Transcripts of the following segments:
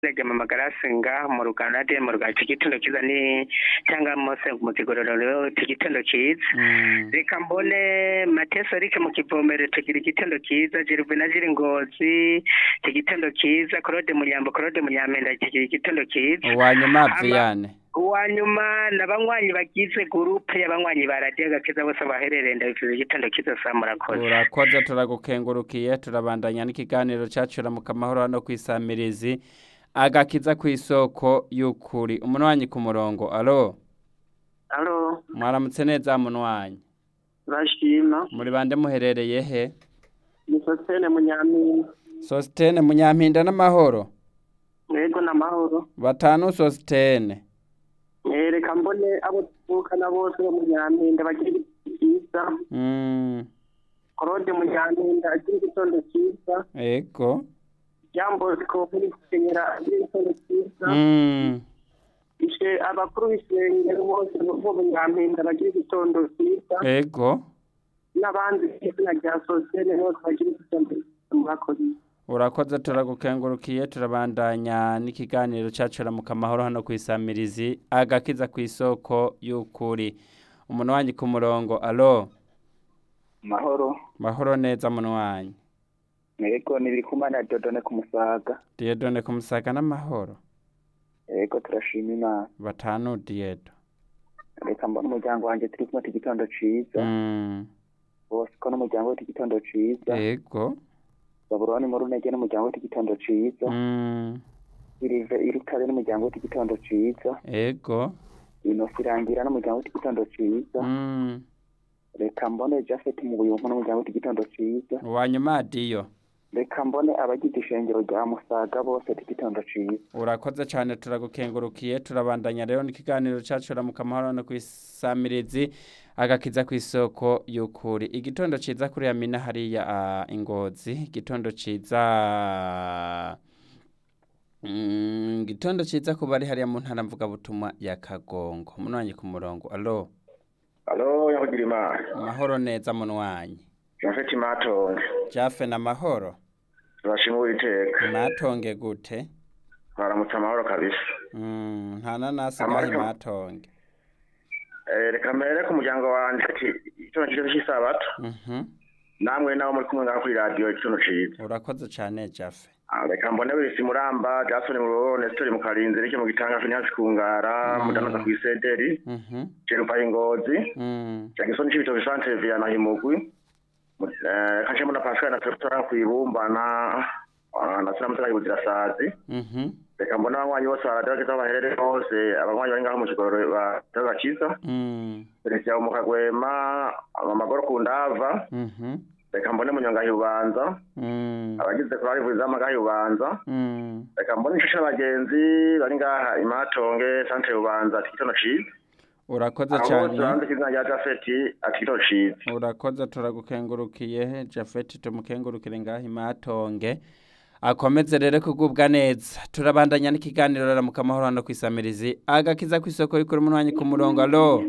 rege mama garasi ngaha mu ruganda de mu ruganda igitondo kiza ni cyangwa mose mu kigororero igitondo kiza Mm. reka mbone mateso rike mu kivomero tugira igitondo kiza jirwe na jiri ngozi igitondo kiza claude munyambo claude munyampenda kigira igitondo kiza uwanyuma Ama- Viane uwa nyuma ni abanywanyi bagize gurupe y'abanywanyi ba radiyo gakiza bose baherereye ndabifuza igitondo kiza saa murakoze urakoze turagukengurukiye turabandanya n'ikiganiro cyacu mu kamahoro hano ku isamirizi agakiza ku isoko y'ukuri umunwanyi ku murongo alo alo mwaramutse neza munwanyi bashima muri bande muherereye he ni sositene munyampinga sositene munyampinda n'amahoro yego n'amahoro batanu sositene reka mbone abo tuvukana bose bo munyampinda bagira igitondo cyiza Mm, claude munyampinda agira igitondo cyiza ego byambosiko muri kenyera agira igitondo cyiza Mm, ishe abakuru b'isengero bose bo munyampinda bagira igitondo cyiza ego n'abandi izina rya sosiyete bose bagira igitondo cyiza murakoze urakoze turagukengurukiye turabandanya n'ikiganiro cyacu mu kamahoro hano ku isamirizi agakiza ku isoko y'ukuri umunwanyi ku murongo alo mahoro mahoro neza munwanyi yego nibiri kumana dodone ku musaga diyedone ku musaga n'amahoro yego turashima imana batanu diyedo reka mbona umuryango wanjye turi kumwe igitondo ciza Mm, bose ko n'umuryango we igitondo ciza ego baburoni muri unege n'umuryango we igitondo ciza Mm, irive irutare n'umuryango we igitondo ciza ego inosi irangira n'umuryango we igitondo ciza Mm, reka mbone jafet mu buyumpu n'umuryango we igitondo ciza uwanyuma diyo reka mbone abagize ishengero rya musaga bose igitondo ciza urakoze cyane turagukengurukiye turabandanya rero n'ikiganiro cyacu mu kamahoro hano ku isamirizi agakiza ku isoko y'ukuri igitondo ciza kuri yamina hariya ah, ingozi igitondo ciza Mm, igitondo ciza ku bari hariya mu ntara mvugabutumwa ya kagongo munwanyi ku murongo alo alo yakugira imana amahoro neza munwanyi jafeti matonge jafe na mahoro turashima uwiteka matonge gute baramutse amahoro kabisa Mm, nta nanasi Amahoro. gahe matonge Eh, reka mbere ku muryango wanjye ati igitondo cyiza cy'isabato Mhm. namwe nabo muri kumwe ngaho kuri radiyo igitondo cyiza urakoze cyane jafe Ah, reka mbone wese muramba jasoni mu nesitori mu karinzi rike mu gitanga finance kungara Mm. mudanaza ku isederi Mhm. jerupa ingozi Mm. jagisoni c'ibitoke santere via na himugwi Mu- eh, kanje mbona pascal na tora kwibumba na ah, na sina mutaka ibuzirasazi Mhm. reka mbona abanywanyi bose baradageza baherere hose abanywanyi bari ngaho mu kigoro batagakiza Mm. perezida mu kagwema amagoro ku ndava Mhm. reka mbone munyonga yubanza Mm. abagize kurari vuzama ngaho yubanza Mm. reka mbone inshuti n'abagenzi bari ngaha imatonge santere yubanza ati igitondo ciza urakoze abo bose cyane banze izina rya jafeti ati igitondo ciza urakoze turagukengurukiye jafeti tumukengurukire ngaho imatonge akomeze rero kugubwa neza turabandanya n'ikiganiro rero mu kamahoro hano ku isamirizi agakiza ku isoko y'ukuri munwanyi ku murongo alo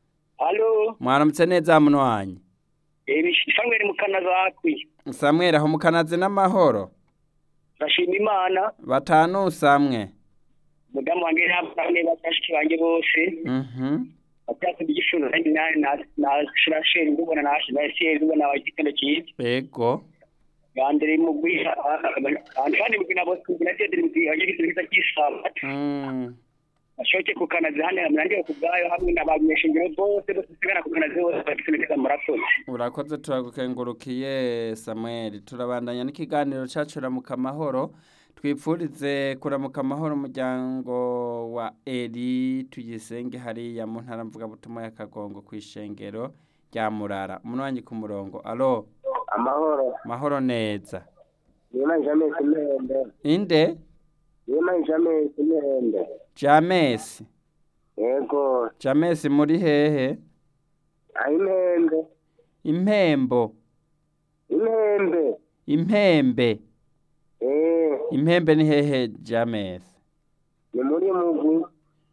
alo mwaramutse neza munwanyi ibishangwe mu kana zakwiye samweri aho mukanazi n'amahoro bashima imana batanu samwe mudamu wanjye n'abana bashiki banjye bose Mhm. batatu igifuzo kandi nawe na shirasheri ndubona na shirasheri ndubona igitondo cyiza ego gandere mu gwiha kandi mu gina bose gina tedere mu gwiha igitondo cyiza cy'isabato Mm. ashoke ku kanazi hano murandire ku bwayo hamwe n'abanyeshingiro bose bose sigana ku kanazi bose bagitondo cyiza murakoze urakoze turagukengurukiye samweli turabandanya n'ikiganiro cyacu ramuka amahoro twipfurize kuramuka amahoro umuryango wa eri tuyisenge hariya mu ntara mvugabutumwa ya kagongo ku ishengero rya murara umunwanyi ku murongo alo amahoro mahoro neza niyo jamesi imende inde niyo jamesi imende jamesi yego jamesi muri hehe aho impembe impembo impembe impembe eee impembe ni hehe jamesi ni muri mugwi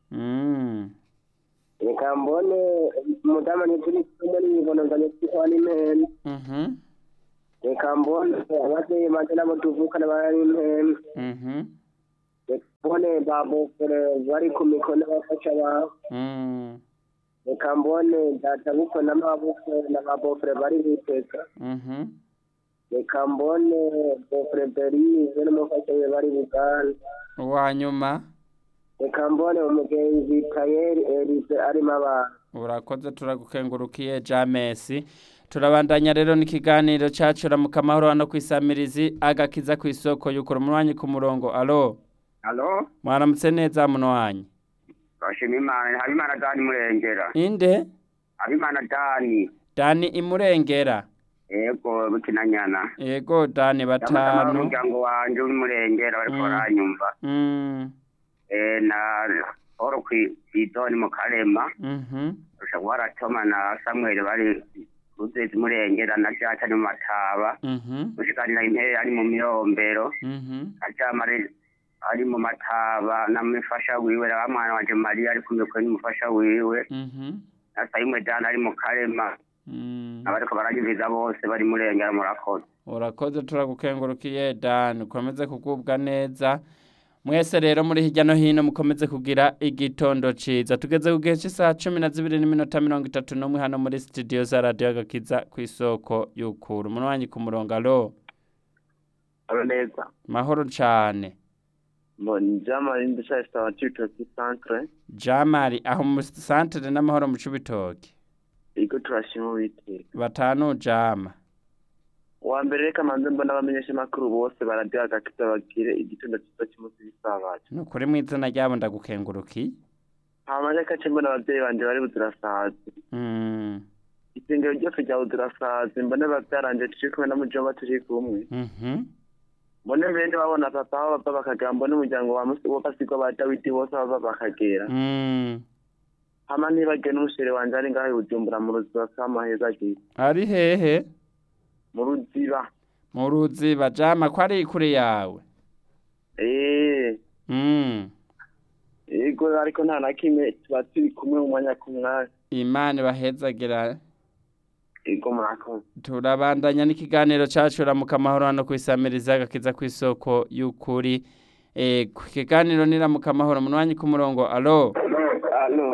Mm. reka mbone umudamu ntituri kumwe n'ibibonozanye twitwa n'impembe Mhm. reka mbone ababyeyi banje nabo tuvukana bari impembe Mhm. mbone ba bofure bari ku mikono bafasha abantu Mm. reka mbone data bukwe n'amabukwe na ba bofure bari biteka Mhm. reka mbone bofure berize n'umufasha we bari buganda Uwa nyuma reka mbone umugenzi tayeri erize arimo abantu urakoze turagukengurukiye Jamesi turabandanya rero n'ikiganiro cacu ramuka amahoro hano kwisamirizi agakiza ku isoko yukura umwanya ku murongo alo Halo, mwaramutse neza muno wanyu bashima Imana, Habimana Dani Murengera. inde Habimana Dani, Dani imurengera yego bukinanyana. yego Dani Ndamutse batanu umuryango wanje w'Umurengera bariko Mm. baranyumva. mm. Eh na Oro kw'Idoni mu Karema, mhm rusha guharatoma na Samuel bari Ruzezi Murengera na Jaca ni mu Mataba. mhm Mushikanira intebe ari mu miyombero. mhm Ajamare ari mu Mataba na mufasha wiwe na mwana wanje Maria ari kumwe n'umufasha wiwe. mhm Na Sayimwe Dani ari mu Karema. mm. abariko baranyumviza bose bari murengera murakoze urakoze turagukengurukiye Dan ukomeze kugubwa neza mwese rero muri hirya no hino mukomeze kugira igitondo ciza tugeze ku gihe cy'isaha cumi na zibiri n'iminota mirongo itatu n'umwe hano muri studio za radiyo agakiza ku isoko y'ukura umuntu wanyu ku murongo alo aba neza mahoro cane mbona jamari ndashaka sitaba cibitoki centre jamari aho mu santere n'amahoro mu cibitoki iriko turashima uwiteka batanu jama uwa mbere reka manze mbona abamenyesha makuru bose baradiha agakiza bagire igitondo ciza cy'umunsi w'isabato ni ukuri mu izina ryabo ndagukengurukiye hama reka ce mbona abavyeyi banje bari buzirasazi mm. isengero ryose rya buzirasazi mbone bavyaranje turi kumwe na mujomba turi kumwe mhm mbone mbere babona papa aho bava bakagera mbone umuryango wa musi wo basigwa ba dawidi bose aho bava bakagera mm. hama ntibagiwe n'umushere wanje ari ngaho i bujumbura mu ruziba k'amaheza agiye ari hehe mu ruziba mu ruziba jama ko ari kure yawe eee mm. yego ariko nta na kimwe tuba turi kumwe mu mwanya ku mwanya imana ibahezagira yego murakoze turabandanya n'ikiganiro cacu ramuka amahoro hano kwisamiriza agakiza ku isoko y'ukuri e, ku kiganiro ni ramuka amahoro mu mwanya ku murongo alo alo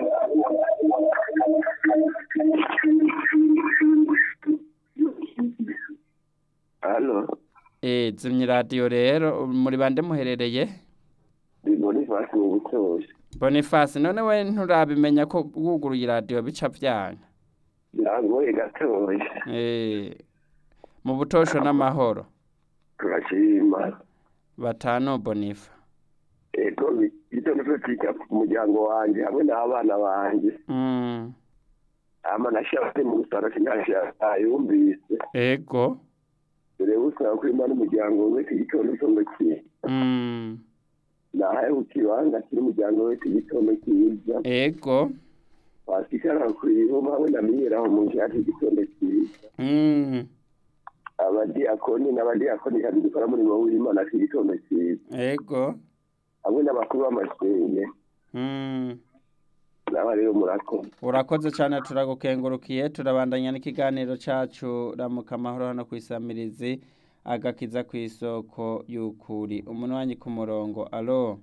alo e, zimya iradiyo rero muri bande muherereye ni bonifasi mu butozi bonifasi none we nturabimenya ko wuguruye iradiyo bica vyanga birangoye gatoya e, mu butosho n'amahoro turashima batanu bonifa ego igitondo cyo kwiga ku muryango wanje hamwe n'abana banje mm. ama nashatse mu gusara sinashaka yumvise ego dore usaba ko imana umuryango wese igitondo cyo kiye mm. nahaye ku kibanza kiri umuryango wese igitondo cyiza ego wasikara kwihoma hamwe na miyeraho mu nshati igitondo cyiza mm. abadiyakoni n'abadiyakoni kandi dukora umurimo w'imana ku gitondo cyiza ego hamwe n'abakuru b'amasenge mm. naba rero murakoze urakoze cyane turagukengurukiye turabandanya n'ikiganiro cacu ramuka amahoro hano ku isamirizi agakiza ku isoko y'ukuri umuntu wanyu ku murongo alo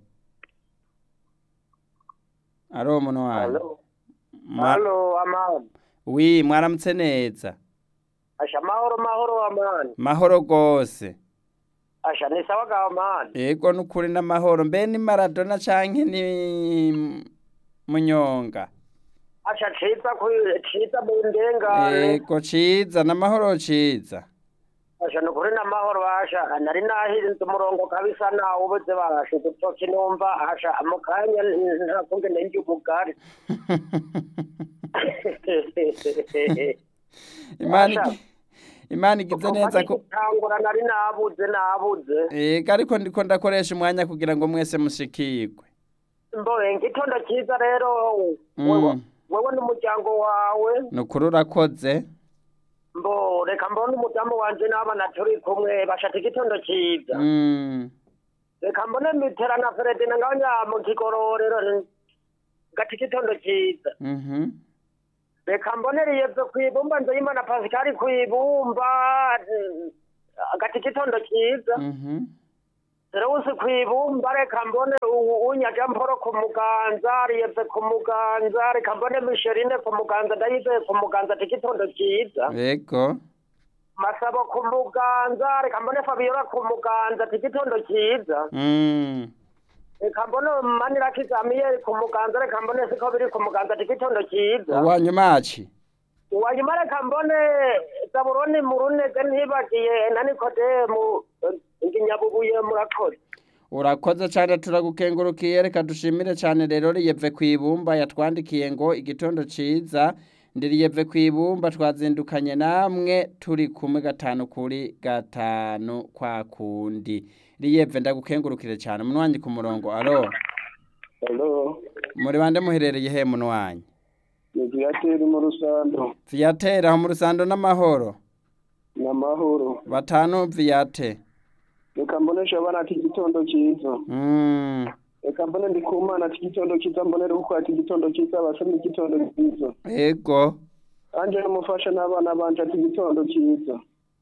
alo umuntu wanyu Ma- halo amani wi mwaramutse neza asha mahoro mahoro amani mahoro gose asha ni sawa ga amani ego nukuri n'amahoro mbe ni maradona canke ni munyonga asha ciza ku ciza mu ndengane ego ciza n'amahoro ciza asha ni ukuri n'amahoro asha nari nahirinze umurongo kabisa nawe ubuze barashe udutoki numva asha mu kanya ntakunge nenje ubugari imana Asha. igi- imana igize neza ko tangura nari nabuze nabuze ego ariko ndiko ndakoresha umwanya kugira ngo mwese mushikirwe mboye igitondo cyiza rero Mm. wewe- wewe n'umuryango wawe nukuri urakoze mbo reka mbone umudamu wanje n'abana turi kumwe bashaka igitondo cyiza Mm, reka mbone mitera na feredina ngaho nya mu kigororero gati igitondo cyiza mhm. reka mbone riyevye kwibumba nzeyimana pasikari kwibumba mm, gati igitondo cyiza Mhm. Serewusi kwibumba reka mbone u- unya jamporo ku muganza riyeve ku muganza reka mbone misherine ku muganza ndayizeye ku muganza tigitondo cyiza yego masabo ku muganza reka mbone fabiola ku muganza tigitondo cyiza mm. reka mbone manirakiza amiyeri ku muganza reka mbone siko biri ku muganza tigitondo cyiza uwanyumaci uwanyuma reka mbone zaburoni mu runege ntibagiye na nikodemu nginyabubuye murakoze urakoze cyane turagukengurukiye reka dushimire cyane rero riyeve ku ibumba yatwandikiye ngo igitondo ciza ndiriyeve ku ibumba twazindukanye namwe turi kumwe gatanu kuri gatanu kwa kundi riyeve ndagukengurukire cyane munwanyi ku murongo alo Hello, muri bande muherereye he munwanyi ni Viateur mu Rusando, viyatera aho mu rusando n'amahoro n'amahoro. batanu viyate Reka mbonesha abana ati igitondo cyiza. mm. Reka mbone ndi ku mana ati igitondo cyiza, mbonere uko ati igitondo cyiza, abasomye igitondo cyiza. ego Anje n'umufasha n'abana banje ati igitondo cyiza.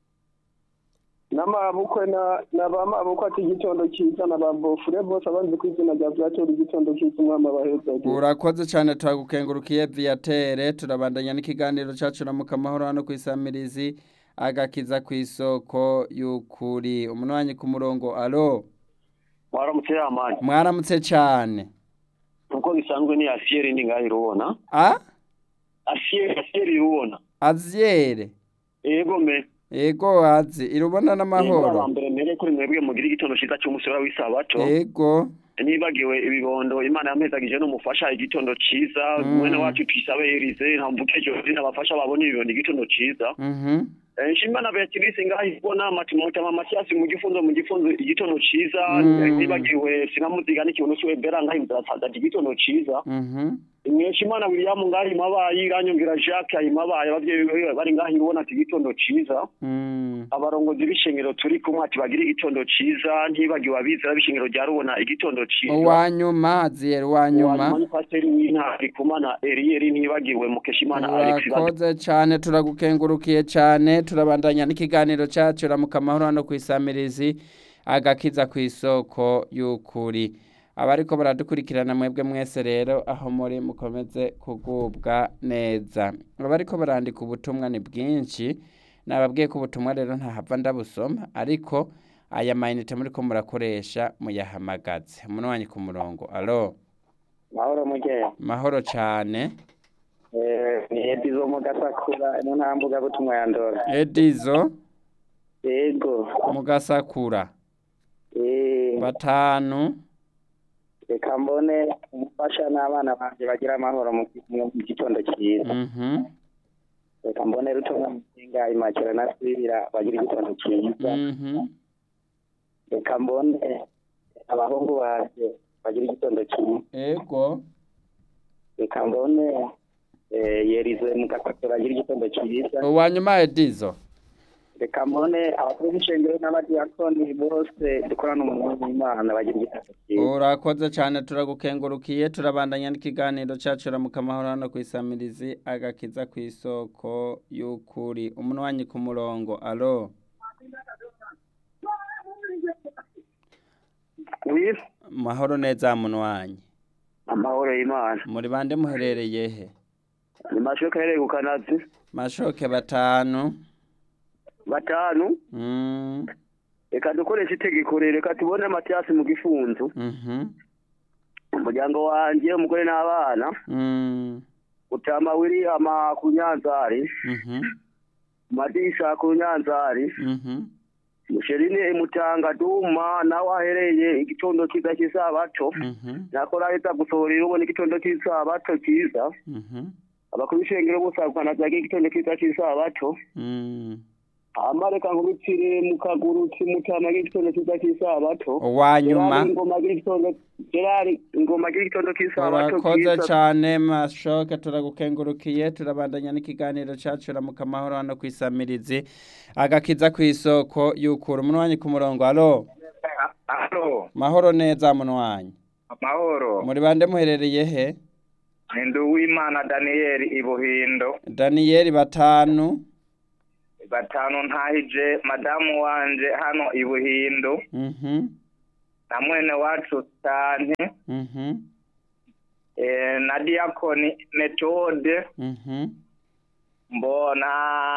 N'amabukwe na n'abamabukwe ati igitondo cyiza n'ababofure bose abanze ku izina rya Viateur igitondo cyiza umwami abaheza. urakoze cyane turagukengurukiye viyatere turabandanya n'ikiganiro cyacu na mukamahoro hano ku isamirizi agakiza ku isoko y'ukuri umunwanyi ku murongo alo waramutse yamani mwaramutse cyane uko bisanzwe ni asiyeri ndi ngaho irubona a asiyeri asiyeri irubona azyere yego me ego azi irubona n'amahoro mbere mbere kuri mwebwe mugira igitondo cyiza cy'umusoro w'isabato ego nibagiwe ibibondo imana yampezagije n'umufasha igitondo cyiza Mm. mwene wacu twisabe yerize ntamvuke josine abafasha babona ibibondo igitondo cyiza mhm Eh, nshima na beatrice ngaho ibona matimota mamatiyasi mu gifunzo mu gifunzo igitondo cyiza Mm. Eh, nibagiwe sinamuziga n'ikintu cy'iwe bera ngaho imvura igitondo cyiza mhm Mweshimana William ngaho imabaye iranyumvira Jacques ayimabaye abavyeyi biwe bari ngaho irubona ati igitondo ciza mm. abarongozi b'ishengero turi kumwe ati bagira igitondo ciza ntibagiwe abizera b'ishengero rya rubona igitondo ciza uwanyuma azyere uwanyuma ni pasiteri w'intari kumana Erieri ntibagiwe Mukeshimana Alex urakoze cyane turagukengurukiye cyane turabandanya n'ikiganiro cyacu ramuka amahoro hano ku isamirizi agakiza ku isoko y'ukuri abariko baradukurikirana mwebwe mwese rero aho muri mukomeze kugubwa neza abariko barandika ubutumwa ni bwinshi nababwiye ko ubutumwa rero ntahava ndabusoma ariko aya mayinite muriko murakoresha muyahamagaze umuntu wanyu ku murongo alo mahoro mugeya mahoro cyane ni edizo mu gasakura ino nta mbuga butumwa ya ndora edizo yego mugasakura eh batanu reka mbone umufasha n'abana banje bagira amahoro mu mu gitondo cyiza mhm reka mbone rutonga musinga imakira na sibira bagira igitondo cyiza mhm reka mbone abahungu banje bagira igitondo cyiza ego reka mbone eh, yerize mu gasakura bagira igitondo cyiza uwanyuma edizo reka mbone abakuru b'ishengero n'abadiyakoni bose dukorana umurimo w'imana bagira igitondo cyiza urakoze cyane turagukengurukiye turabandanya n'ikiganiro cyacu ramuka amahoro hano ku isamirizi agakiza ku isoko y'ukuri umuntu wanyu ku murongo alo Wif mahoro neza muntu wanyu amahoro y'Imana muri bande muherereye he ni mashoka hereye ku kanazi mashoke batanu batanu mm reka dukoreshe itegeko rero reka tubone Matiyasi mu gifunzo mhm umuryango wanje umugore n'abana mm utama William ku Nyanzari mhm Madisha ku Nyanzari mhm Musherine Mutanga Duma nawe ahereye igitondo cyiza cy'isabato mhm nakora leta gusohorera ubona igitondo cy'isabato cyiza mhm abakuru b'ishengero bose bakanazaga igitondo cyiza cy'isabato mm hama reka nkubitire mu kaguru kimutama igitondo cyiza cy'isabato uwanyuma Gerard ingoma agira igitondo Gerard ingoma agira igitondo cy'isabato urakoze cyiza cyane mashoke turagukengurukiye turabandanya n'ikiganiro cyacu ramuka amahoro hano ku isamirizi agakiza ku isoko y'ukura umuntu wanyu ku murongo alo Alo, mahoro neza muntu wanyu amahoro. muri bande muherereye he Ni Nduwimana Daniel Ibuhindo. daniyeli batanu Batanu ntahije madamu wanje hano Ibuhindo. mhm na mwene wacu cyane Mhm. eh, na diakoni metode Mhm. mbona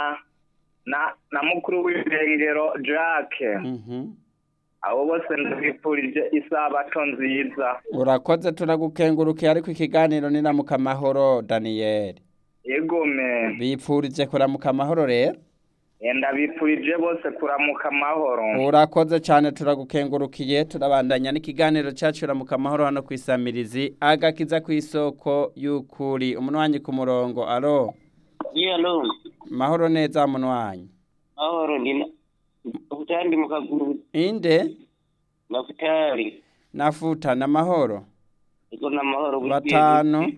na na mukuru w'irengero jacques Mhm. abo bose ndabifurije isabato nziza urakoze turagukengurukiye ariko ikiganiro ni ramuka amahoro Daniel yegome bipfurije kuramuka amahoro rero Eh, ndabifurije bose kuramuka amahoro urakoze cyane turagukengurukiye turabandanya n'ikiganiro cyacu ramuka amahoro hano ku isamirizi agakiza ku isoko y'ukuri umunwanyi ku murongo alo Yalo, mahoro neza munwanyi mahoro ndina. Mafutari ndi mukaguru, inde mafutari. nafuta na mahoro Iko na mahoro buri batanu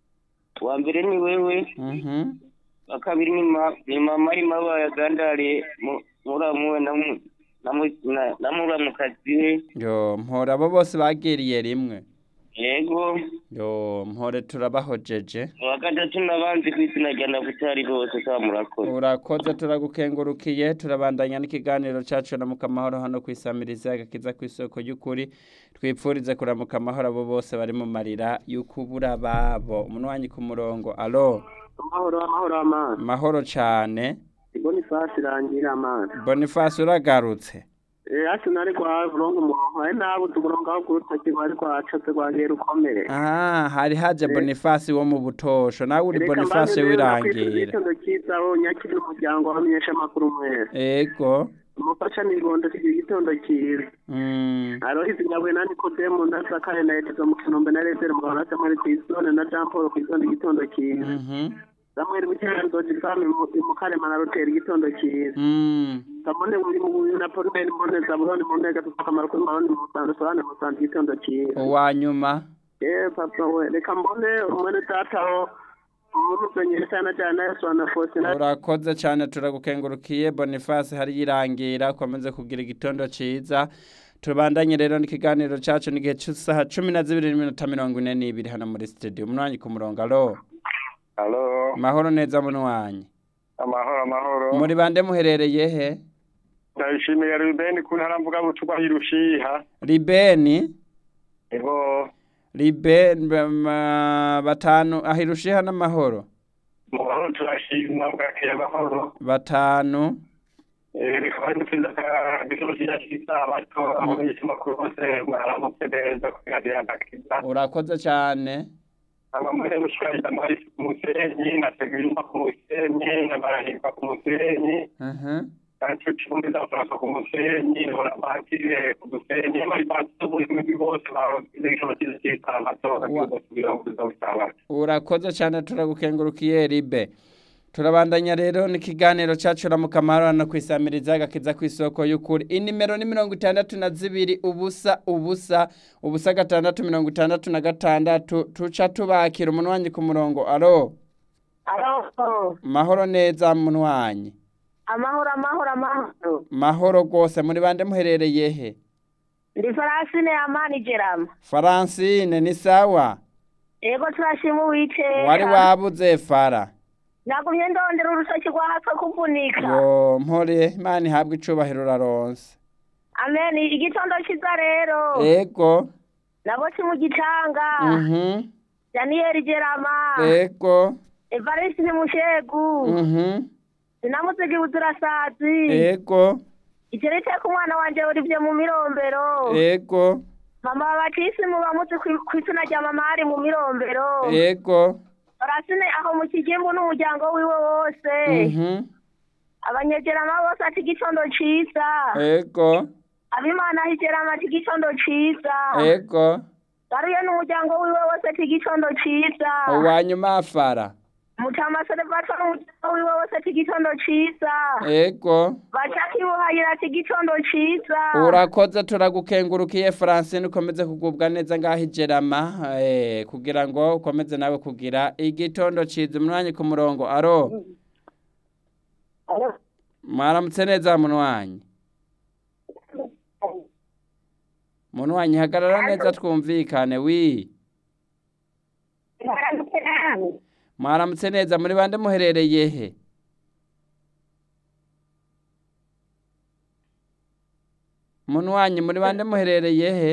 Wa mbere ni wewe, mhm wa kabiri ni ma, ni mama ari maba yagandariye mu- muramuwe na mu na mu na, na muramukazi we. yo mpora abo bose bagiriye rimwe Yego, yo mpore turabahojeje wa gatatu n'abandi ku izina rya Nafutari bose kwa murakoze. urakoze turagukengurukiye turabandanya n'ikiganiro cyacu ramuka amahoro hano ku isamirizi agakiza ku isoko y'ukuri twipfurize kuramuka amahoro abo bose bari mu marira y'ukubura babo umunwanyi ku murongo alo amahoro amahoro amana mahoro cyane bonifasi irangira amana boniface uragarutse eh ati nari kwa burongo umurongo ari nabo tuburongo aho kurutoki bari kwacatse kwagera ukomere ah hari haje boniface wo mu butosho nawe uri Reka boniface mbane rero nakwifuriza wirangira igitondo cyiza aho nyakiri umuryango wamenyesha amakuru mwese ego umufasha nigondo kigira igitondo cyiza mm. arohizi nyabuye na nikodemu na sakare na etizo mu kinombe na rezere mu gahora samari kw'isone na jean paul kw'isone igitondo cyiza mhm samuel bukerarugendo fami mu karema na roteri igitondo cyiza mm. kamone buri mu buyu na polimeri mboneza buroni mu ntega tuva akamaro kuri maroni mu musanzu sohane mu musanzu igitondo cyiza uwanyuma eh papa we reka mbone umwene dataho umusenyeri cyane cyane yesu na fosina urakoze cyane turagukengurukiye boniface hari yirangira ukomeze kugira igitondo cyiza tubandanye rero n'ikiganiro cyacu n'igihe cy'isaha cumi na zibiri n'iminota mirongo ine n'ibiri hano muri studio umunwanyi ku murongo alo halo mahoro neza munwanyi amahoro amahoro muri bande muherereye he ndayishimiye rubeni ku ntara mvuga butuba hirushiha libeni ego libe ma- batanu ahirushiha n'amahoro mu mahoro turashima bwakeye amahoro batanu rikaba dufite igitondo cyiza cy'isabato aho abanyamakuru bose mwaramutse neza kugira agakiza urakoze cyane abamwe gushikariza amahari ku musenyi nategura ku musenyi nabarahirwa ku musenyi Mhm. kandi cumi zafurasa ku musenyi bakire ku musenyi bari batubuye imigi bose baroze igitondo cyiza cy'isabato bakibasubira mu buzima bw'isabato urakoze cyane turagukengurukiye ribe turabandanya rero n'ikiganiro cyacu ramuka amahoro hano ku isamiriza agakiza ku isoko y'ukuri inimero ni mirongo itandatu na zibiri ubusa ubusa ubusa gatandatu mirongo itandatu na gatandatu tuca tubakira umunwanyi ku murongo alo Alo, mahoro neza munwanyi amahoro amahoro amahoro. mahoro rwose muri bande muherereye he Ndi Francine Amani Jerama. faransine ni sawa Ego turashima uwiteka. wari wabuze fara Nagumye ndondera urutoki rwa hapfa kuvunika. yo mpore imana ihabwe icubahiro uraronse Amen. Igitondo kiza rero. ego Nabotse mu gitanga. mhm Daniel Jerama. ego Evariste Mushegu. mhm Sinamuzigi uzurasazi. ego Iteretse ku mwana wanje urivye mu mirombero. ego Mama Batisi mu bamuzi kw'izina rya mama ari mu mirombero. ego Francine aho mu kigimbu n'umuryango wiwe wose. mhm abanyegerama bose ati igitondo ciza ego abimana higerama ati igitondo ciza ego garuye n'umuryango wiwe wose ati igitondo ciza uwanyuma fara mutama serevato n'umuryango wiwe wose ati igitondo ciza ego bacakibuhayira ati igitondo ciza urakoze turagukengurukiye francine ukomeze kugubwa neza ngaho ijerama eh, kugira ngo ukomeze nawe kugira igitondo ciza umwanyi ku murongo aro mwaramutse neza munwanyi munwanyi hagarara neza twumvikane wi mwaramutse neza muri bande muherereye he munwanyi muri bande muherereye he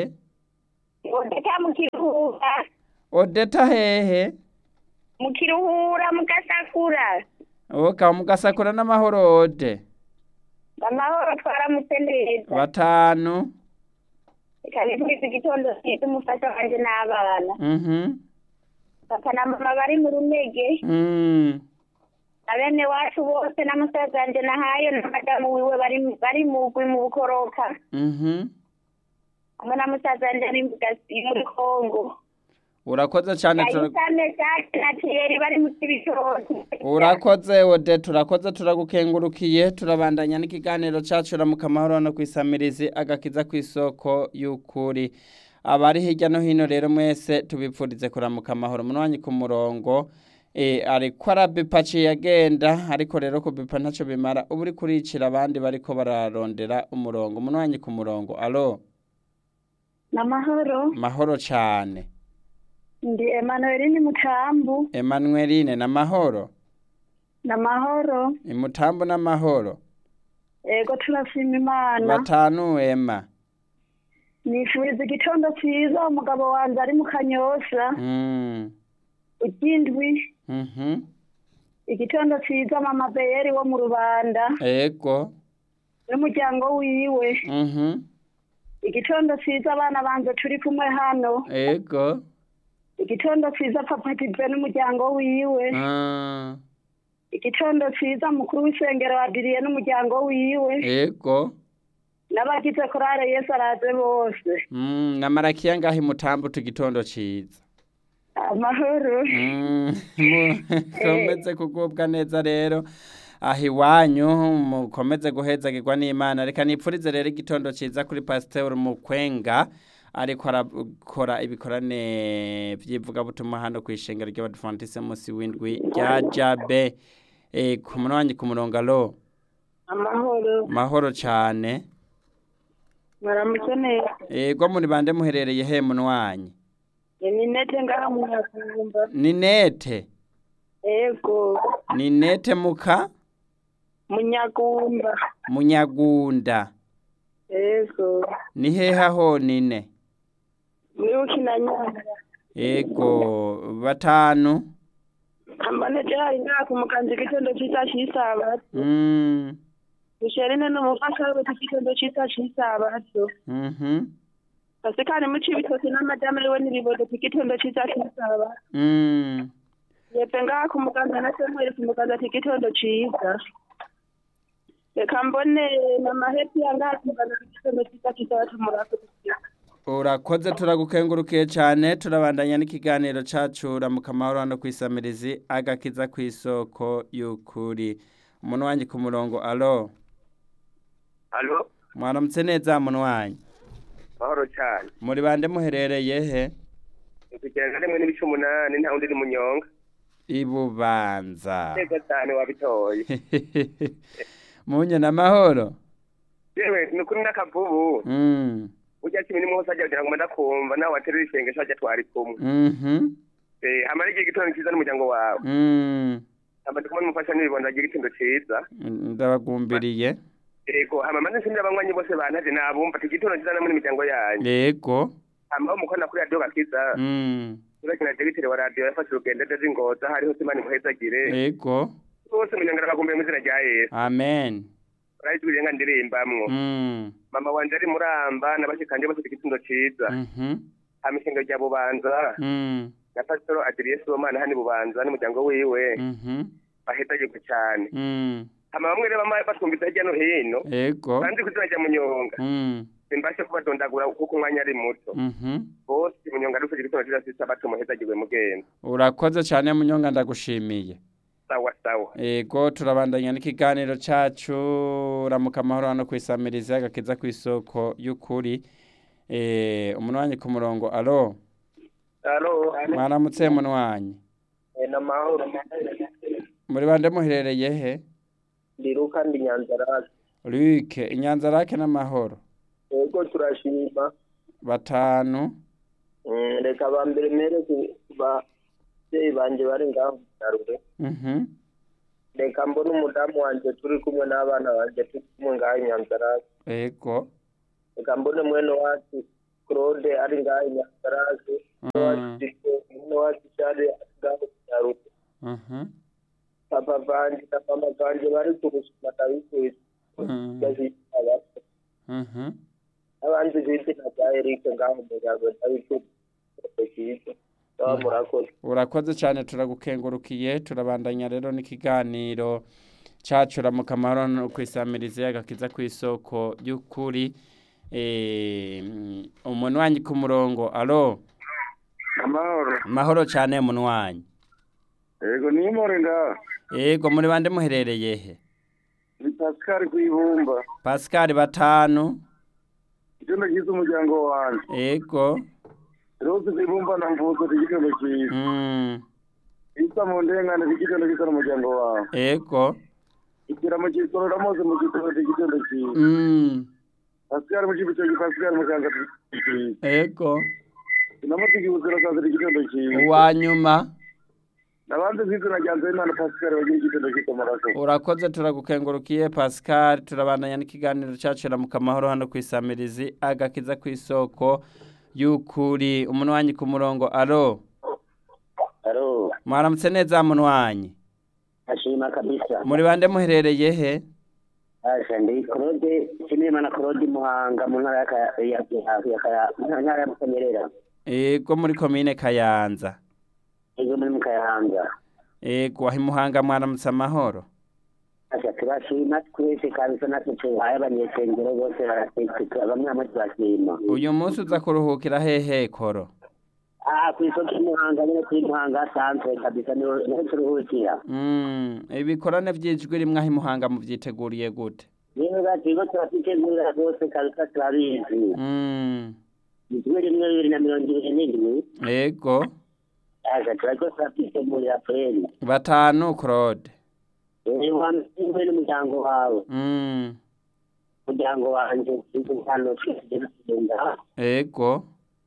odeta mu kiruhura odeta hehe mu kiruhura mu gasakura oka mugasakura n'amahoro ode amahoro twaramutse neza batanu reka nitwize igitondo cyiza umufasha wanjye n'abana mhm papa na mama bari mu runege mm na bene wacu bose na musaza wanjye nahayo na madamu wiwe bari bari mugwi mu bukoroka mhm hamwe na musaza wanjye ari mu Gasi- muri kongo urakoze cyane tura- yayisame jake na tiyeri bari mu kibitoki urakoze ode turakoze turagukengurukiye turabandanya n'ikiganiro cyacu ramuka amahoro no kwisamirizi agakiza ku isoko y'ukuri abari hirya no hino rero mwese tubipfurize kuramuka amahoro munwanyi ku murongo e, ariko arabipa aciye agenda ariko rero kubipa ntacyo bimara uba uri kuricira abandi bariko bararondera umurongo munwanyi ku murongo alo n'amahoro mahoro cyane ndi emanueline mutambu emanueline n'amahoro n'amahoro imutambo n'amahoro ego turashima imana batanu ema nifuriza igitondo cyiza umugabo wanjye ari mu kanyosha mm. ikindwi mhm igitondo cyiza mama beyeri wo mu rubanda ego n'umuryango wiwe mhm igitondo cyiza abana banjye turi kumwe hano ego igitondo cyiza papa kive n'umuryango wiwe ah, igitondo cyiza mukuru w'isengero wadiriye n'umuryango wiwe ego n'abagize korale yesu araze bose mm, na marakiya ngaho imutambo tugitondo ciza amahoro Mm, mu- mukomeze kugubwa neza rero aho iwanyu mukomeze guhezagirwa n'imana reka nipfurize rero igitondo ciza kuri pasiteri mukwenga ariko arakora ibikorane by'ivugabutumwa hano ku ishengero ry'abadivantise munsi w'indwi rya jabe e, ku munwanyi ku murongo alo amahoro mahoro cyane mwaramutse neza ego muri bande muherereye he munwanyi ni nete ngaha mu nyakumba ni nete ego ni nete muka munyagumba munyagunda ego ni hehe aho nine mwibuki na nyanda ego batanu amanejeri ngaha ku mukanzi igitondo cyiza cy'isabato mm. misherine n'umufasha we igitondo cyiza cy'isabato mhm pasikani muci ibitoki n'amadamu ariwe n'ibibodo ku gitondo cyiza cy'isabato mm. yepfe ngaha ku muganza na semweri ku muganza ati igitondo cyiza reka mbone mama hepi yangaha ku muganza ku gitondo cyiza cy'isabato murakoze urakoze turagukengurukiye cyane turabandanya n'ikiganiro cacu ramuka amahoro hano ku isamirizi agakiza ku isoko y'ukuri umuntu wanjye ku murongo alo alo mwaramutse neza muntu wanjye mahoro cyane muri bande muherereye he kugenda rimwe n'ibice umunani nta wundi ni munyonga ibubanza neza cyane wabitoye munye n'amahoro yewe ni kuri n'akavubu mm. ujya kimwe nimwe hose ajya kugira ngo ndakumva nawe waterura isengesho ajya twari kumwe mhm Eh, hamara igihe gitondo cyiza n'umuryango wawe mm. hama ndikumwe n'umufasha n'ibibondo agira igitondo cyiza ndabagumbiriye yego hama maze nshimira abanywanyi bose bantaje nabumva ati igitondo cyiza namwe n'imiryango yanyu yego hama umukono kuri radiyo gakiza mm. urakina degiteri wa radiyo yafashe urugendo aje ingoza hariho simani muhezagire yego bose munyongera bagumbiye mu izina rya yesu amen urayizwiriye nka ndirimbamwo mm. mama wanje ari muramba n'abashikanje bose igitondo cyiza mhm hama ishengero rya bubanza mm. na pasitoro adiriye sibomana hani bubanza n'umuryango wiwe mhm bahezagirwe cyane mm. hama bamwe rero bama batwumvise hirya no hino yego banzi ku izina rya munyonga mm. simbashe kubadondagura kuko umwanya ari muto mhm bose munyonga arufite igitondo cyiza sisa bato muhezagirwe mugenda urakoze cyane munyonga ndagushimiye sawa sawa ego turabandanya n'ikiganiro cacu ramuka amahoro hano ku isamirizi agakiza ku isoko y'ukuri eh umunwanyi ku murongo alo alo mwaramutse munwanyi ni amahoro muri bande muherereye he ndi ruka ndi nyanzarake Luke inyanza rake n'amahoro yego turashima batanu Mm, reka bambere mere ku babyeyi banje bari ngaho mu Nyarure mhm reka mbone umudamu wanje turi kumwe n'abana banje turi kumwe ngaho i nyanzarake ego reka mbone mwene wacu claude ari ngaho inyakarake Mm. mwene wacu cyane ari ngaho kinyaruko Mhm. papa vanje na mama vanje bari kurusuma ndabifuje Mm. abato Mhm. abandi izina rya erike ngaho umuryango ndabifuje cyiza baba murakoze urakoze cyane turagukengurukiye turabandanya rero n'ikiganiro cacu ramuka amahoro no kwisamiriza agakiza ku isoko y'ukuri Eh, mm, umunwanyi ku murongo alo amahoro mahoro cyane munwanyi yego ni imore ngaha yego muri bande muherereye he ni pascal kwibumba pascal batanu igitondo cyiza umuryango wanjye yego rose kwibumba na mvuzo igitondo cyiza mm, isa mu ndengane igitondo cyiza n'umuryango wawe yego igira mu gisorora mose mu gitondo igitondo cyiza mm, pascal mu kibitoki pascal mu kanga cyiza yego inamutigi ubuzira sazira igitondo cyiza uwanyuma nabanze kwizina rya nzeyimana pascal bagira igitondo cyiza murakoze urakoze turagukengurukiye pascal turabandanya n'ikiganiro cyacu ramuka amahoro hano ku isamirizi agakiza ku isoko y'ukuri umunwanyi ku murongo alo alo mwaramutse neza munwanyi ashima kabisa muri bande muherereye he asha ndi claude shimimana claude muhanga mu ntara ya Kaya- ya- ya- ya Kaya- mu ntara ya mukanyerera ego muri komine kayanza ego muri mukayahanga ego aho imuhanga mwaramutse amahoro asha turashima twese kabisa natwe tuhaye abanyesengero bose barasekeka bamwe bamwe turashima uyu munsi uza kuruhukira hehe koro ah ku isoko y'umuhanga nyine kuri muhanga santre kabisa niho niho turuhukira Mm, ibikorane by'ijwi rimwe aho imuhanga mubyiteguriye gute niba turiko turasitegurira rwose kabisa turabizi Mm, ijwi rimwe bibiri na mirongo ibiri n'indwi ego asha turariko turasitegurira kweli batanu claude wamwe n'umuryango wawe Mm, umuryango wanje turi hano twese tugenda ego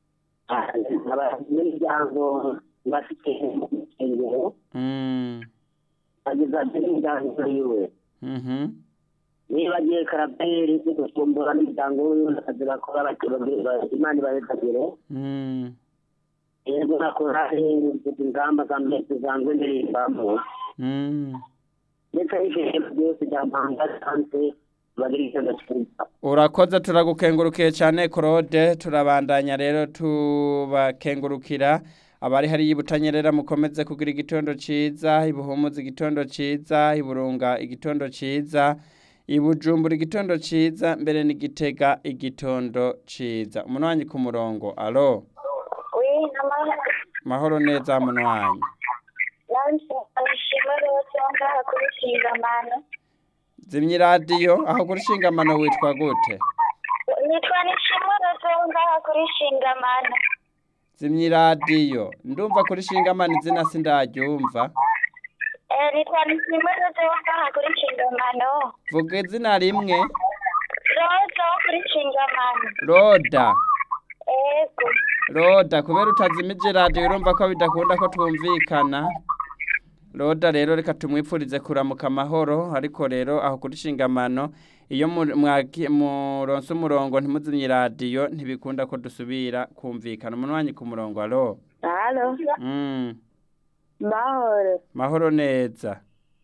n'imiryango bafite insengero Mm, bageza n'imiryango yiwe mhm, niba agiye karaberi gusumbura n'imiryango wiwe akazi bakora bakira imana ibarekagire mm, yego nakora ingamba za mbere tuzangwe ndirimbamo mm. ndetse n'ibintu byose bya mpanga sanse bagira icyo cyiza urakoze turagukengurukiye cyane claude turabandanya rero tubakengurukira abari hariya ibutanyerera mukomeze kugira igitondo cyiza ibuhumuza igitondo cyiza iburunga igitondo cyiza ibujumbura igitondo cyiza mbere n'igitega igitondo cyiza umunwanyi ku murongo alo Oui, namahoro. mahoro neza munwanyi Nanje abishima rwose ngaha kuri Kingamano. zimya iradiyo aho kuri shingamano witwa gute Nitwa Nishimwe rwose ngaha kuri Kingamano. zimya iradiyo ndumva kuri shingamano izina sindaryumva Eh, nitwa Nishimwe rwose ngaha kuri Kingamano. vuga izina rimwe Rwose wo kuri Kingamano. roda Ego. roda kubera utazimije radiyo urumva ko bidakunda ko twumvikana roda rero reka tumwipfurize kuramuka amahoro ariko rero aho kuri shingamano iyo mu- mwaki- muronse umurongo ntimuzimye radiyo ntibikunda ko dusubira kumvikana umunwanyi ku murongo alo Halo. mm. Mahoro. mahoro neza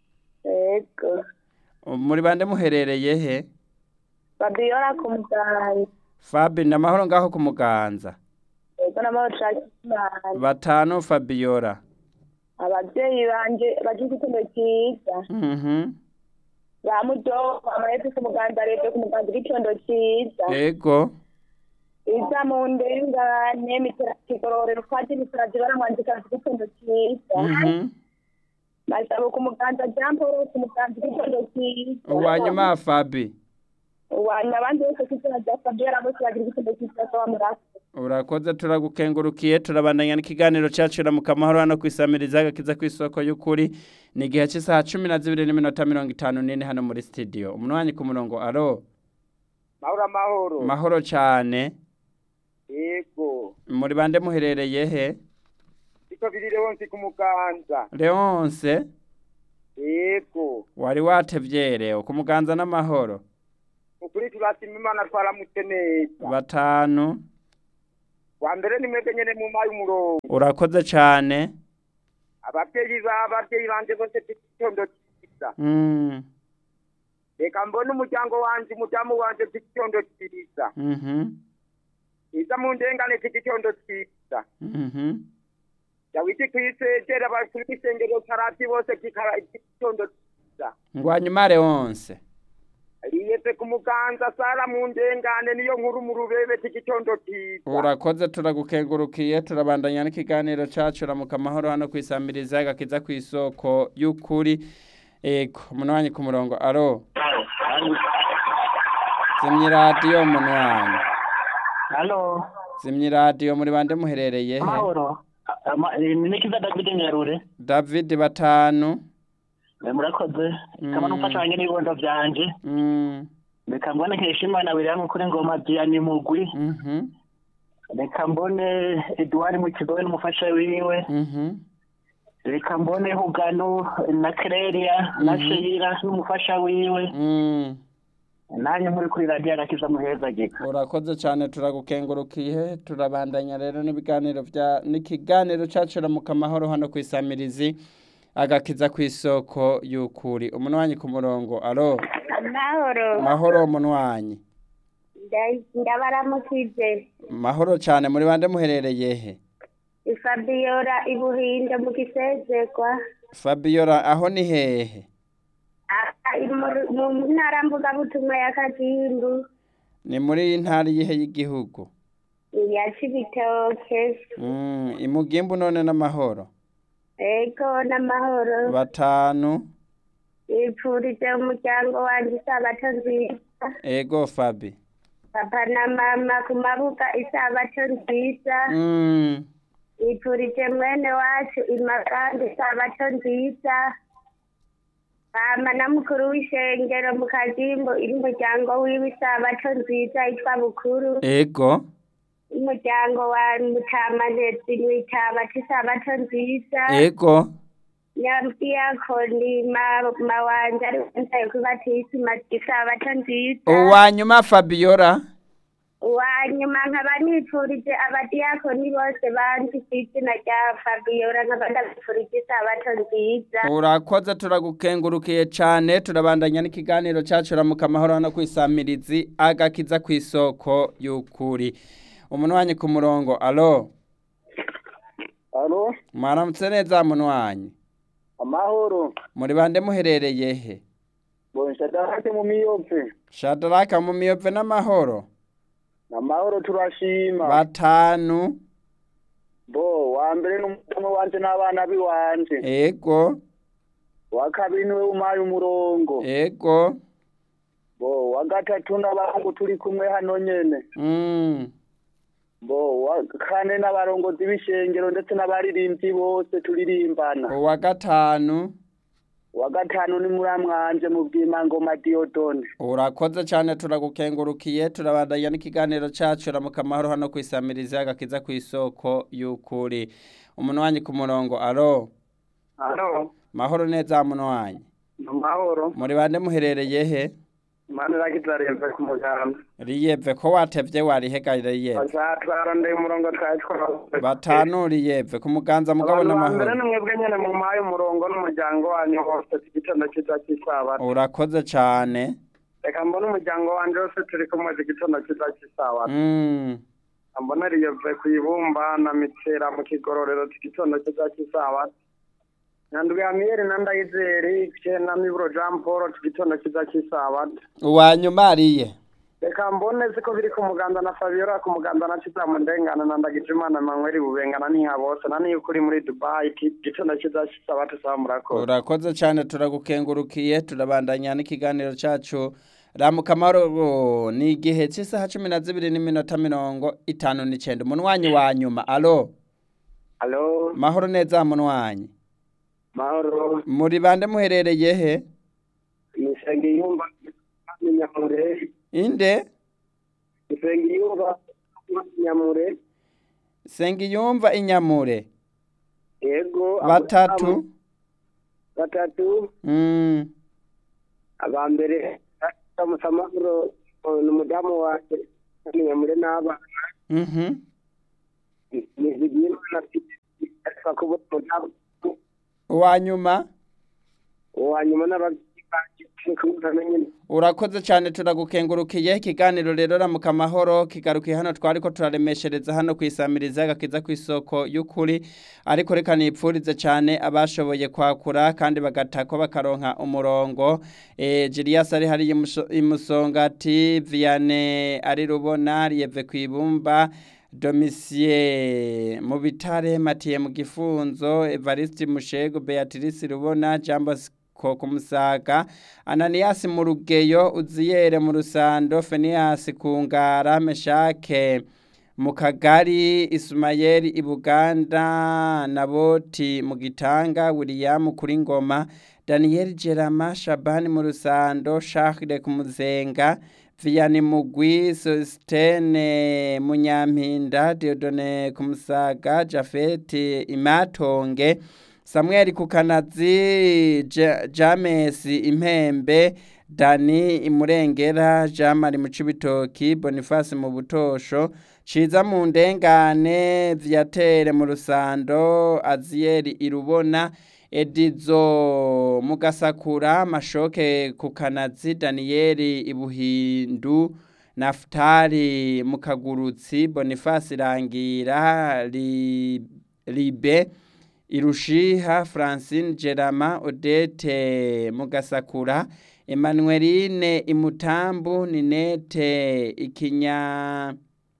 Ego. muri bande muherereye he Fabiola kumugari. fabi ni amahoro ngaho ku muganza Ego n'amahoro Shakimana. batanu fabiola Abavyeyi banje bagize igitondo cyiza. mhm Ba mudogo amayete ku muganda rero ku muganda igitondo cyiza. ego Iza mu ndengane mitera kigororero kwaje miteraje baramwandika igitondo cyiza. mhm Basaba ku muganda Jean Paul ku muganda igitondo cyiza. uwanyuma fabi Uwanya abandi bose ku izina rya Fabiola bose bagira igitondo cyiza kwa murasa. urakoze turagukengurukiye turabandanya n'ikiganiro cyacu ramuka amahoro hano ku isamiriza agakiza ku isoko y'ukuri ni igihe cy'isaha cumi na zibiri n'iminota mirongo itanu n'ine hano muri sitidiyo umunwanyi ku murongo alo mahoro amahoro mahoro cyane yego muri bande muherereye he siko biri leonsi ku muganza leonse yego wari watevye rero ku muganza n'amahoro ukuri turashima imana twaramutse neza batanu wa mbere ni mwebwe nyene mu mayi umurongo urakoze cyane abavyeyi ba abavyeyi banje bose igitondo cyiza Mm, reka mbone umuryango wanje umudamu wanje igitondo cyiza mhm, iza mu ndengane igitondo cyiza mhm. dawidi kwisegera abakuru b'isengero karati bose kikara igitondo cyiza ngwanyumare wonse riyeze ku muganza sara mu ndengane niyo nkuru mu rubebe igitondo cyiza urakoze turagukengurukiye turabandanya n'ikiganiro cacu ramuka amahoro hano kwisamiriza agakiza ku isoko y'ukuri ego umuntu ku murongo aro zimya iradiyo umuntu wanyu Halo, zimya iradiyo muri bande muherereye he mahoro. Ama- eh, Ni Nikiza David Nyarure. david batanu Eh, Murakoze. Kama numfasha wanjye n'ibibondo vyanje. Mm, Reka mbone Nkeshimana William kuri ngoma Diane Mugwi. mhm, Reka mbone Edouard Mukigobe n'umufasha wiwe. mhm. Reka mbone Hugano na Clelia na Sheila n'umufasha wiwe. Mm. Nanjye muri kuri radio arakiza muheza gika. urakoze cyane turagukengurukiye turabandanya rero n'ibiganiro bya n'ikiganiro cacu ramuka amahoro hano ku isamirizi agakiza ku isoko y'ukuri umunwanyi ku murongo aro amahoro mahoro umunwanyi Nda- ndabaramukije mahoro cyane muri bande muherereye he ifabiola ibuhinde mu gisezegwa fabiola aho ni hehe Ah, mu- mu ntara mvugabutumwa ya kagimbu ni muri ntara iyihe y'igihugu ya cibitoke Mm, imugimbu none n'amahoro ego n'amahoro batanu ipfurije umuryango wanje isabato nziza ego fabi papa na mama ku mabuga isabato nziza Mm, ipfurije mwene wacu imagande isabato nziza mama na mukuru w'ishengero mu kagimbo iri umuryango wiwe isabato nziza yitwa bukuru ego umuryango wa mutamanezi mw'itabati isabato nziza ego nyabiyakoni mama wanje ari wentaye kubatisima isabato nziza uwanyuma fabiola wanyuma nkaba nipfurije abadiyakoni bose banzi ku izina rya fabiola nkaba ndabipfurije isabato nziza urakoze turagukengurukiye cyane turabandanya n'ikiganiro cyacu ramuka amahoro hano ku isamirizi agakiza ku isoko y'ukuri umunwanyi ku murongo alo alo mwaramutse neza munwanyi amahoro muri bande muherereye he bonshadahate mu miyove shadaraka mu miyove n'amahoro amahoro turashima batanu bo wa mbere n'umudamu wanje n'abana biwanje ego wa kabiri niwe umpaye umurongo ego bo wa gatatu n'abahungu turi kumwe hano nyene mm. bo wa kane n'abarongozi b'ishengero ndetse n'abaririmbyi bose turirimbana uwa gatanu wa gatanu ni muramwanje mu bwimangoma diodone urakoze cyane turagukengurukiye turabandanya n'ikiganiro cyacu ramuka amahoro hano ku isamirizi agakiza ku isoko y'ukuri umunwanyi ku murongo alo alo mahoro neza munwanyi amahoro muri bande muherereye he mani rakizaremve ku muganda riyeve ko watevye warihegarire riyeve azatwarondeye umurongo twatwara batanu riyeve ku muganza mugabo abantu ba mbere n'amahoro ni mwebwe nyene mumpaye umurongo n'umuryango wanyu wose igitondo cyiza cy'isabato urakoze cyane reka mbone umuryango wanje wose turi kumwe igitondo cyiza cy'isabato mm. mbona riyeve ku ibumba na mitera mu kigororero igitondo cyiza cy'isabato nyanduga ya miyeri na ndayizeri na miburo jean paul igitondo cyiza cy'isabato uwanyuma ariye reka mbone ziko biri ku muganda na fabiola ku muganda na kiza mu ndengana na ndagijimana manweri bubengana n'iha bose na niyo kuri muri dubai igitondo cyiza cy'isabato saba murakoze urakoze cyane turagukengurukiye turabandanya n'ikiganiro cyacu ramuka amahoro ni igihe cy'isaha cumi na zibiri n'iminota mirongo itanu n'icyenda umunwanyi wa nyuma alo alo mahoro neza munwanyi mahoro muri bande muherereye he nisenge yumva nyamure inde nisenge yumva nyamure sengiyumva inyamure yego batatu batatu mm. aba mbere musamahoro ni umudamu wanjye nyamure n'abana Mhm. nizigiye imana asaba kubona umudamu uwa nyuma uwa nyuma n'ababyeyi banjye kumva nyine urakoze cyane turagukengurukiye ikiganiro rero ramuka amahoro kigarukiye hano twari ko turaremeshereza hano ku isamiriza gakiza ku isoko y'ukuri ariko reka nipfurize cyane abashoboye kwakura kandi bagatako bakaronka umurongo e, Julius ari hari imusongati Vianney ari rubona riyeve ku ibumba Domicie mu bitare Mathieu mu gifunzo Evariste Mushego Beatrice Rubona Jambo ko kumusaga Ananias mu rugeyo uziyere mu rusando Phineas kungara Meshake mu kagari Ismael ibuganda Naboti mu gitanga William kuri ngoma Daniel Jerama Shabani mu rusando Charles kumuzenga Vianney Mugwi Sostene Munyampinda Diodone Kumusaga Jafet Imatonge Samuel Kukanazi Ja- James Impembe Dani Imurengera Jamari Mucibitoki Boniface mu butosho Ciza mu ndengane Viatere mu rusando Azieri Irubona Edizo Mugasakura Mashoke Kukanazi Danieli Ibuhindu Naftali Mukagurutsi Boniface Rangira Li- Libe Irushiha Francine Gerama Odete Mugasakura Emmanueline Imutambu Ninete Ikinya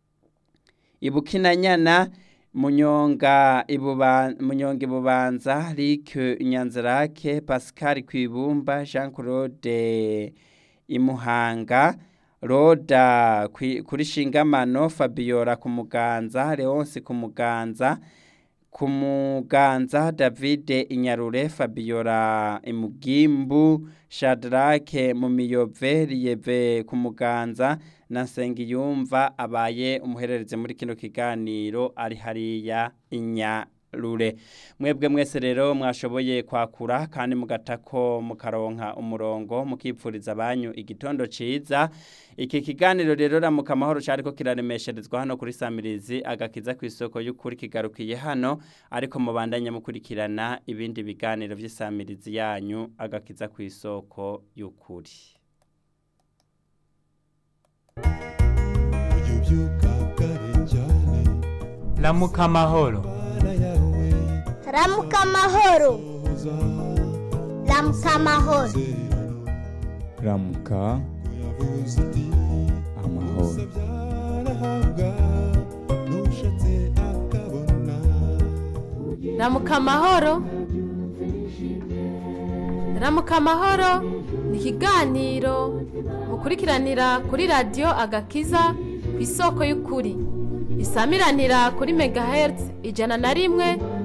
Ibukinanyana Munyonga ibuba Munyonga ibubanza Lique Nyanzarake Pascal Kwibumba Jean Claude Imuhanga Roda kwi- kuri Shingamano Fabiola ku Muganza Leonce ku Muganza ku Muganza David Inyarure Fabiola Imugimbu Shadrake mu miyove Riyeve ku Muganza na Nsengiyumva abaye umuherereze muri kino kiganiro ari hariya Inyarure mwebwe mwese rero mwashoboye kwakura kandi mugatako mukaronka umurongo mukipfuriza banyu igitondo ciza iki kiganiro rero ramuka amahoro cyariko kiraremesherezwa hano kuri Samirizi agakiza ku isoko y'ukuri kigarukiye hano ariko mubandanye mukurikirana ibindi biganiro vy'isamirizi yanyu agakiza ku isoko y'ukuri ramuka amahoro ramuka amahoro ramuka amahoro ramuka amahoro ramuka amahoro ramuka amahoro ni ikiganiro mukurikiranira kuri radiyo agakiza ku isoko y'ukuri isamiranira kuri megahertz ijana na rimwe